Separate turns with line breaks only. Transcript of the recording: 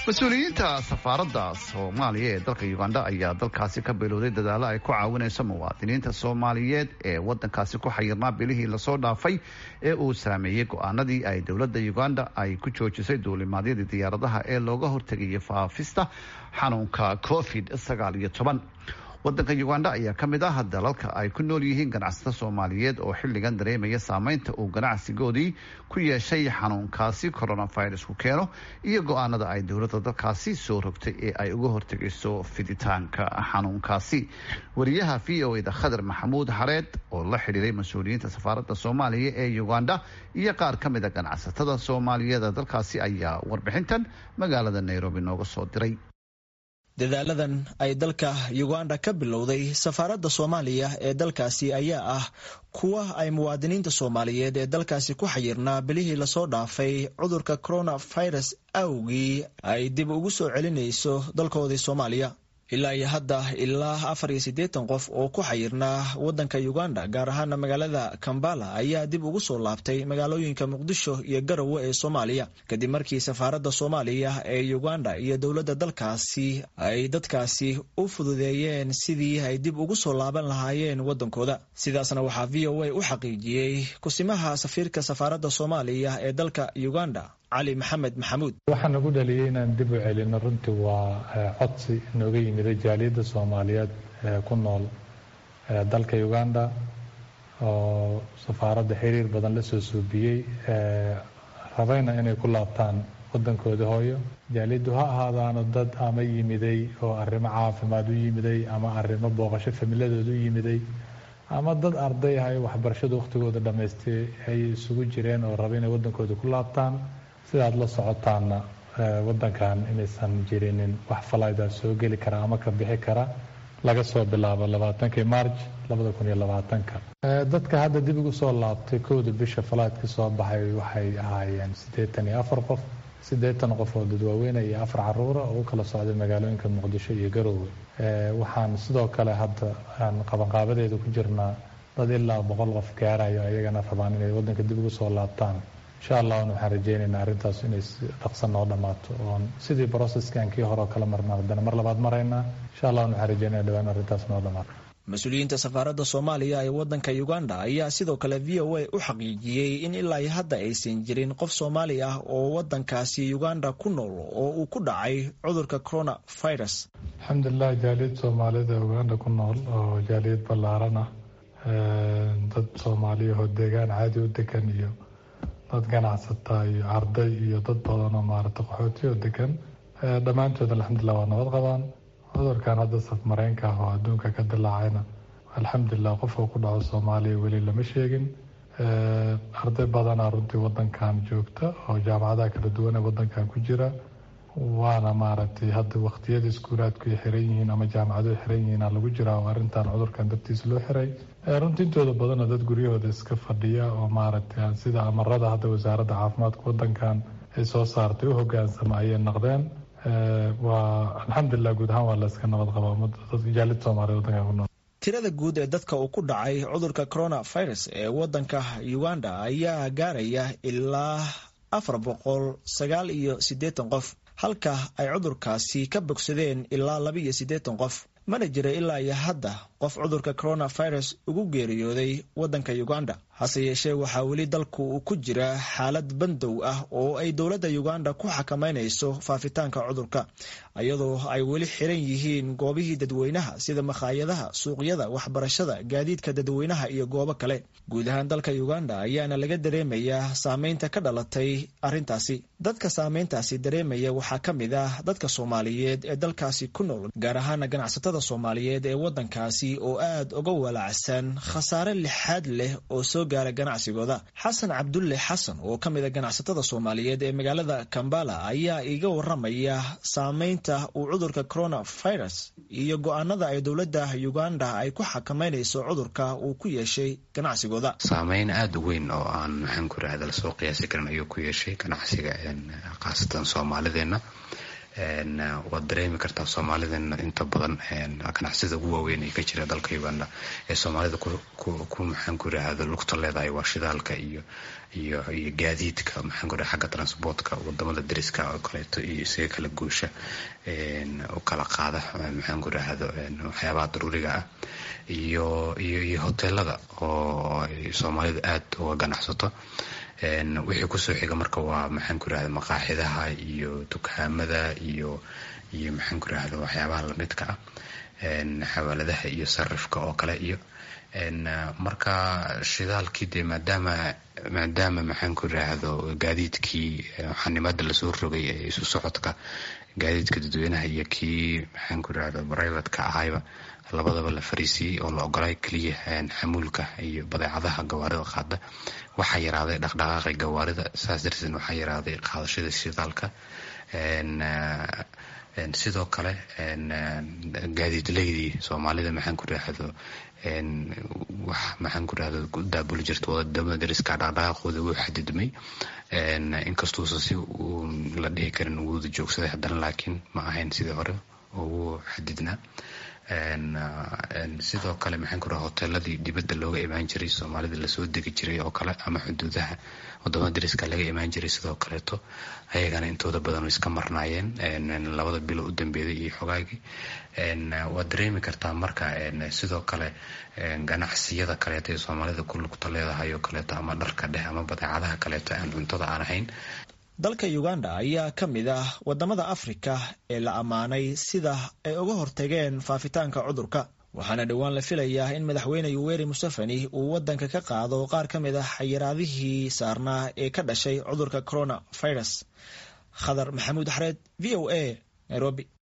mas-uuliyiinta safaaradda soomaaliya ee dalka uganda ayaa dalkaasi ka bilowday dadaalo ay ku caawinayso muwaadiniinta soomaaliyeed ee wadankaasi ku xayirnaa bilihii lasoo dhaafay ee uu saameeyey go-aanadii ay dowladda uganda ay ku joojisay duulimaadyadii diyaaradaha ee looga hortegayay faafista xanuunka covid sagaal iyo toban wadanka uganda ayaa ka mid ah dalalka ay ku nool yihiin ganacsato soomaaliyeed oo xilligan dareemaya saameynta uu ganacsigoodii ku yeeshay xanuunkaasi coronavirusku keeno iyo go-aanada ay dowladda dalkaasi soo rogtay ee ay uga hortegayso fiditaanka xanuunkaasi wariyaha v o eda khadar maxamuud xareed oo la xidhiiray mas-uuliyiinta safaaradda soomaaliya ee uganda iyo qaar ka mid a ganacsatada soomaaliyeed dalkaasi ayaa warbixintan magaalada nairobi nooga soo diray
dadaaladan ay dalka uganda ka bilowday safaaradda soomaaliya ee dalkaasi ayaa ah kuwa ay muwaadiniinta soomaaliyeed ee dalkaasi ku xayirnaa bilihii lasoo dhaafay cudurka coronavirus awgii ay dib ugu soo celinayso dalkoodii soomaaliya ilaa iyo hadda ilaa afar iyo siddeetan qof oo ku xayirnaa waddanka uganda gaar ahaana magaalada kambala ayaa dib ugu soo laabtay magaalooyinka muqdisho iyo garowe ee soomaaliya kadib markii safaaradda soomaaliya ee uganda iyo dowladda dalkaasi ay dadkaasi u fududeeyeen sidii ay dib ugu soo laaban lahaayeen waddankooda sidaasna waxaa v o a u xaqiijiyey kusimaha safiirka safaaradda soomaaliya ee dalka uganda cali maxamed maxamuud
waxaa nagu dhaliyay inaan dib u celino runtii waa codsi nooga yimiday jaaliyadda soomaaliyeed ee ku nool dalka uganda oo safaaradda xiriir badan la soo suubiyey rabayna inay ku laabtaan waddankooda hooyo jaaliyaddu ha ahaadaano dad ama yimiday oo arrimo caafimaad u yimiday ama arrimo booqasho familadooda u yimiday ama dad arday ah ee waxbarashada wakhtigooda dhammaystay ay isugu jireen oo raba inay waddankooda ku laabtaan sidaad la socotaanna waddankan inaysan jirinin wax falaydaa soo geli kara ama ka bixi kara laga soo bilaabo labaatankii marj labada kun iyo labaatanka dadka hadda dib ugu soo laabtay kowda bisha falaydka soo baxay waxay ahaayeen siddeetan iyo afar qof siddeetan qof oo dadwaaweyne iyo afar caruura oo u kala socday magaalooyinka muqdisho iyo garoowe waxaan sidoo kale hadda aan qabanqaabadeeda ku jirnaa dad ilaa boqol qof gaarayo ayagana rabaan inay waddanka dib ugu soo laabtaan insha allahna waxaan rajeynaynaa arrintaas inay si dhaqso noo dhammaato oon sidii broceskan kii hore oo kala marna haddana mar labaad maraynaa insha allahna waxaan rajeynaya dhawaan arrintaas noo dhammaato
mas-uuliyiinta safaaradda soomaaliya ee waddanka uganda ayaa sidoo kale v o a u xaqiijiyey in ilaa hadda aysan jirin qof soomaali ah oo waddankaasi uganda ku nool oo uu ku dhacay cudurka coronavirus
alxamdulilah jaaliyad soomaalida ee uganda ku nool oo jaaliyad ballaaran ah dad soomaaliyahoo deegaan caadi u degan iyo dad ganacsata iyo arday iyo dad badan oo maarata qaxooti oo degan dhammaantood alxamdulilah waa nabad qabaan cudurkan hadda safmareenka ah oo adduunka ka dilaacayna alxamdulilah qofka ku dhaco soomaaliya weli lama sheegin arday badanaa runtii wadankan joogta oo jaamacadaha kala duwan ee wadankan ku jira waana maaragtay hadda waqtiyada iskuulaadku ay xiran yihiin ama jaamacaduhu xiran yihiin lagu jiraa oo arrintan cudurkan dartiisa loo xiray runtii intooda badanoo dad guryahooda iska fadhiya oo maaragtay sida amarada hadda wasaaradda caafimaadka wadankan ay soo saartay u hogaansama ayay naqdeen waa alxamdulilah guud ahaan waa la iska nabad qabaa jaalid soomaaliya wadankan ku nool
tirada guud ee dadka uu ku dhacay cudurka coronavirus ee waddanka uganda ayaa gaaraya ilaa afar boqol sagaal iyo siddeetan qof halka ay cudurkaasi ka bogsadeen ilaa laba iyo siddeetan qof mana jira ilaa iyo hadda qof cudurka coronavirus ugu geeriyooday waddanka uganda hase yeeshee waxaa weli dalku uu ku jira xaalad bandow ah oo ay dowladda uganda ku xakameynayso faafitaanka cudurka iyadoo ay weli xiran yihiin goobihii dadweynaha sida makhaayadaha suuqyada waxbarashada gaadiidka dadweynaha iyo goobo kale guud ahaan dalka uganda ayaana laga dareemayaa saameynta ka dhalatay arrintaasi dadka saameyntaasi dareemaya waxaa ka mid ah dadka soomaaliyeed ee dalkaasi ku nool gaar ahaana ganacsatada soomaaliyeed ee waddankaasi oo aad uga walacsan khasaare lixaad leh oo soo gaara ganacsigooda xasan cabdulle xasan oo ka mid a ganacsatada soomaaliyeed ee magaalada kambala ayaa iga waramaya saameynta uu cudurka coronavirus iyo go-aanada ay dowladda uganda ay ku xakameynayso cudurka uu ku yeeshay ganacsigooda
saameyn aada u weyn oo aan maxaan ku rahda lasoo qiyaasi karin ayuu ku yeeshay ganacsiga khaasatan soomaalideenna waad dareemi kartaa soomaalida inta badan ganacsida ugu waaweyn ee ka jira dalka uganda ee soomaalida ku maxaan ku yiraahdo lugta leedahay waa shidaalka iyo iyo iyo gaadiidka maxaan ku xagga transportka wadamada dariska oo kaleeto iyo isaga kala guusha u kala qaada maxaan ku yiraahdo waxyaabaha daruuriga ah iyo iyo iyo hoteelada oo soomaalida aada uga ganacsato wixii kusoo xiga marka waa maxaan ku irahda maqaaxidaha iyo dukaamada iyo iyo maxaan ku irahda waxyaabaha lamidka ah xawaaladaha iyo sarifka oo kale iyo marka shidaalkii dee maadaama maadaama maxaan ku irahdo gaadiidkii xanimada lasoo rogay ee isu socodka gaadiidka dadweynaha iyo kii maxaan ku irahda brivatka ahayba labadaba la fariisiiyey oo la ogolay keliya xamuulka iyo badeecadaha gawaarida qaada waxaa yaraaday dhaqdhaqaaqi gawaarida saas darteed waxaa yaraaday qaadashada shidaalka sidoo kale gaadiidleydii soomaalida maxaan ku irahdo wax maxaan ku irahdo ku daabuli jirta wadamada dariska dhaqdhaqaaqooda wuu xadidmay inkastuusa si uu la dhihi karin wuuda joogsaday haddana laakiin ma ahayn sidii hore oo wuu xadidnaa sidoo kale maxaan ku raha hoteeladii dibadda looga imaan jiray soomaalida lasoo degi jiray oo kale ama xuduudaha wadamada dariska laga imaan jiray sidoo kaleeto ayagana intooda badan iska marnaayeen labada bilo u dambeeyay iyo xogaagii waad dareemi kartaa marka sidoo kale ganacsiyada kaleeto ee soomaalida ku lugta leedahay oo kaleeto ama dharka dheh ama badeecadaha kaleeto aan cuntada aan ahayn
dalka uganda ayaa ka mid ah wadamada afrika ee la ammaanay sida ay uga hortageen faafitaanka cudurka waxaana dhowaan la filayaa in madaxweyne yuweri museveni uu wadanka ka qaado qaar ka mid ah xayiraadihii saarnaa ee ka dhashay cudurka corona virus khadar maxamuud xareed v o a nairobi